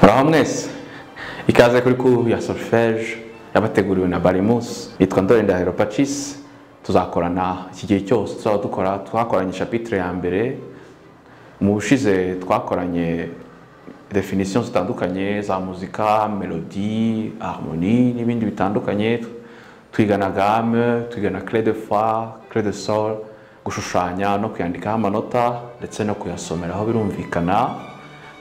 muraho mwese ikaze kuri ku ya solfege yabateguriwe na barimusi yitwa ndorenda heropacisi tuzakorana iki gihe cyose tuzaba dukora twakoranye shapitire ya mbere mu bushize twakoranye definisiyo zitandukanye za muzika melodi harmoni n'ibindi bitandukanye twigana game twigana cre de fa cre de sol gushushanya no kuyandikaho amanota ndetse no kuyasomeraho birumvikana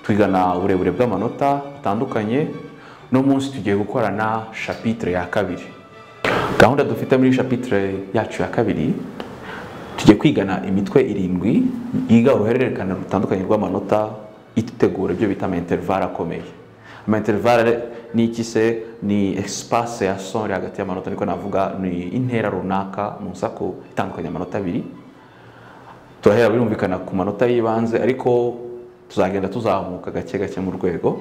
twigana uburebure bw'amanota butandukanye no munsi tugiye gukorana shapitire ya kabiri gahunda dufite muri shapitire yacu ya kabiri tujye kwigana imitwe irindwi yiga uruhererekane rutandukanye rw'amanota itutegura ibyo bita amainterivare akomeye amainterivare ni iki se ni esipase ya sore hagati y'amanota niko navuga ni intera runaka mu nsako itandukanye amanota abiri turahera birumvikana ku manota y'ibanze ariko tuzagenda tuzamuka gake gake mu rwego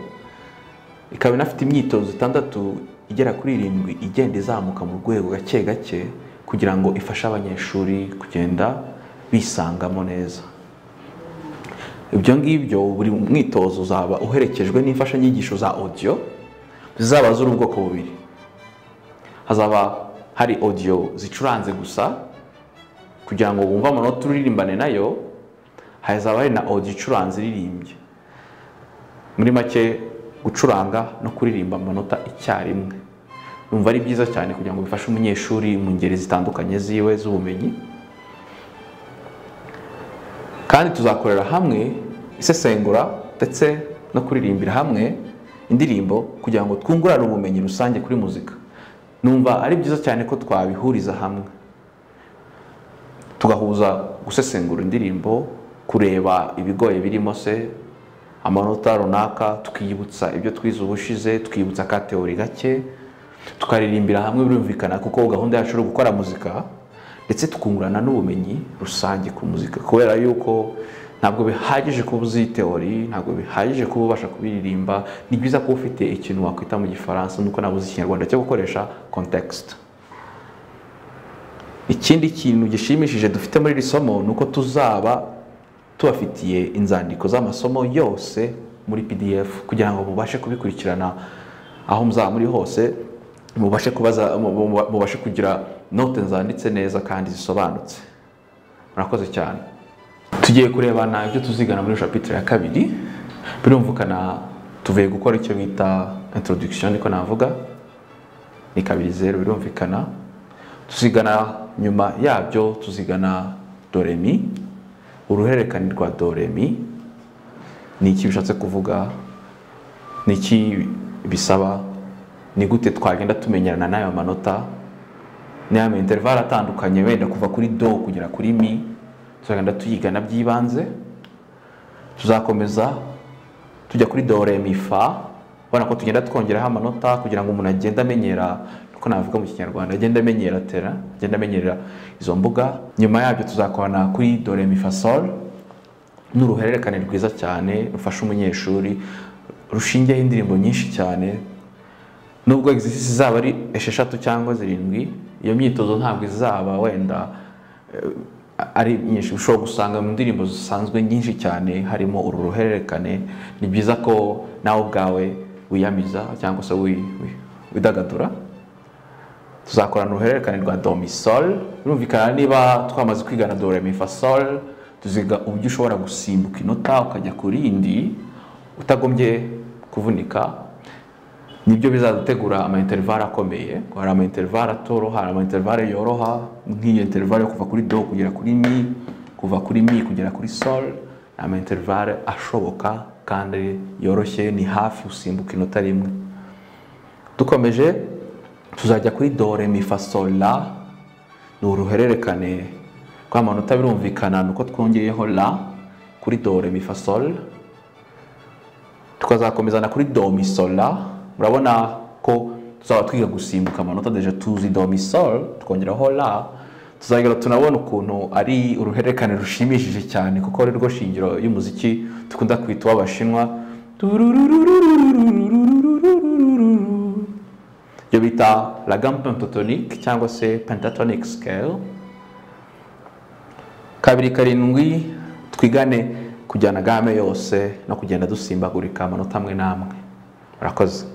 ikaba inafite imyitozo itandatu igera kuri irindwi igenda izamuka mu rwego gake gake kugira ngo ifashe abanyeshuri kugenda bisangamo neza ibyo ngibyo buri mwitozo uzaba uherekejwe n'imfashanyigisho za odiyo zizaba z'uri ubwoko bubiri hazaba hari odiyo zicuranze gusa kugira ngo wumve amanota uririmbane nayo hazaba hari na odiyo icuranze iririmbye muri make gucuranga no kuririmba amanota icyarimwe numva ari byiza cyane kugira ngo bifashe umunyeshuri mu ngeri zitandukanye ziwe z'ubumenyi kandi tuzakorera hamwe isesengura ndetse no kuririmbira hamwe indirimbo kugira ngo twungurane ubumenyi rusange kuri muzika numva ari byiza cyane ko twabihuriza hamwe tugahuza gusesengura indirimbo kureba ibigoye birimo se amanota runaka tukiyibutsa ibyo twize ubushize tukibutsa ka teori gake tukaririmbira hamwe birumvikana kuko gahunda yacu ari gukora muzika ndetse tukungurana n'ubumenyi rusange ku muzika kubera yuko ntabwo bihagije kuba uzi teori ntabwo bihagije kuba ubasha kubiririmba ni byiza kuba ufite ikintu wakwita mu gifaransa nuko nabuze ikinyarwanda cyo gukoresha context ikindi kintu gishimishije dufite muri iri somo ni uko tuzaba tubafitiye inzandiko z'amasomo yose muri pdf kugira ngo mubashe kubikurikirana aho muzaba muri hose mubashe kubaza mubashe kugira note zanditse neza kandi zisobanutse murakoze cyane tugiye kurebana ibyo tuzigana muri shapitire ya kabiri birumvikana tuvuye gukora icyo bita introduction niko navuga ni kabiri zeru birumvikana tuzigana nyuma yabyo tuzigana doremi uruhererekane rwa doremi ni iki bishatse kuvuga ni iki bisaba ni gute twagenda tumenyerana n'ayo manota n'aya interivare atandukanye wenda kuva kuri do kugera kuri mi tuzagenda tuyigana by'ibanze tuzakomeza tujya kuri do re mi fa ubona ko tugenda twongeraho amanota kugira ngo umuntu agende amenyera uko navuga mu kinyarwanda agende amenyera tera agende amenyera izo mbuga nyuma yabyo tuzakorana kuri do re mi fa sol n'uruhererekane rwiza cyane rufasha umunyeshuri rushingiyeho indirimbo nyinshi cyane nubwo egisisi zaba ari esheshatu cyangwa zirindwi iyo myitozo ntabwo izaba wenda ari myinshi ushobora gusanga mu ndirimbo zisanzwe nyinshi cyane harimo uru ruhererekane ni byiza ko nawe ubwawe wiyamiza cyangwa se widagadura tuzakorana uruhererekane rwa domisol birumvikana niba twamaze kwigana do remifasol tuziga uburyo ushobora gusimbuka inota ukajya ku rindi utagombye kuvunika nibyo bizadutegura amainterivare akomeye hari amainterivare atoroha hari amainterivare yoroha nk'iyo interivare yo kuva kuri do kugera kuri mi kuva kuri mi kugera kuri sol ni amainterivare ashoboka kandi yoroshye ni hafi usimbuka inota rimwe dukomeje tuzajya kuri do re mi fa sol la ni uruhererekane rw'amanota birumvikana ni uko twongeyeho la kuri do re mi fa sol tukazakomeza na kuri do mi sol la murabona ko tuzaba twiga gusimbuka amanota deje tuzi domisol tukongeraho la tuzagera tunabona ukuntu ari uruhererekane rushimishije cyane kuko ari rwo shingiro y'umuziki dukunda kwita uw'abashinwa ibyo bita la gamme pentatonique cyangwa se pentatonic scale kabiri karindwi twigane kujyana game yose no kugenda dusimbagurika amanota amwe n'amwe arakoze